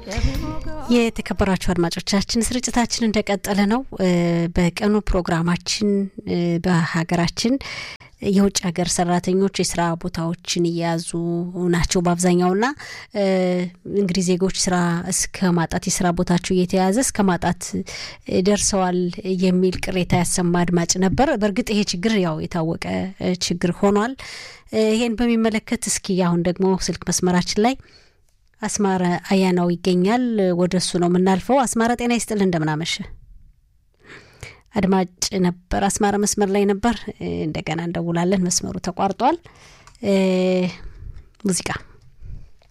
የተከበራችሁ አድማጮቻችን ስርጭታችን እንደቀጠለ ነው። በቀኑ ፕሮግራማችን በሀገራችን የውጭ ሀገር ሰራተኞች የስራ ቦታዎችን እየያዙ ናቸው በአብዛኛውና እንግዲህ ዜጎች ስራ እስከ ማጣት የስራ ቦታቸው እየተያዘ እስከ ማጣት ደርሰዋል የሚል ቅሬታ ያሰማ አድማጭ ነበር። በእርግጥ ይሄ ችግር ያው የታወቀ ችግር ሆኗል። ይሄን በሚመለከት እስኪ አሁን ደግሞ ስልክ መስመራችን ላይ አስማረ አያናው ይገኛል። ወደ እሱ ነው የምናልፈው። አስማረ ጤና ይስጥል፣ እንደምናመሸ አድማጭ ነበር። አስማረ መስመር ላይ ነበር። እንደገና እንደውላለን። መስመሩ ተቋርጧል። ሙዚቃ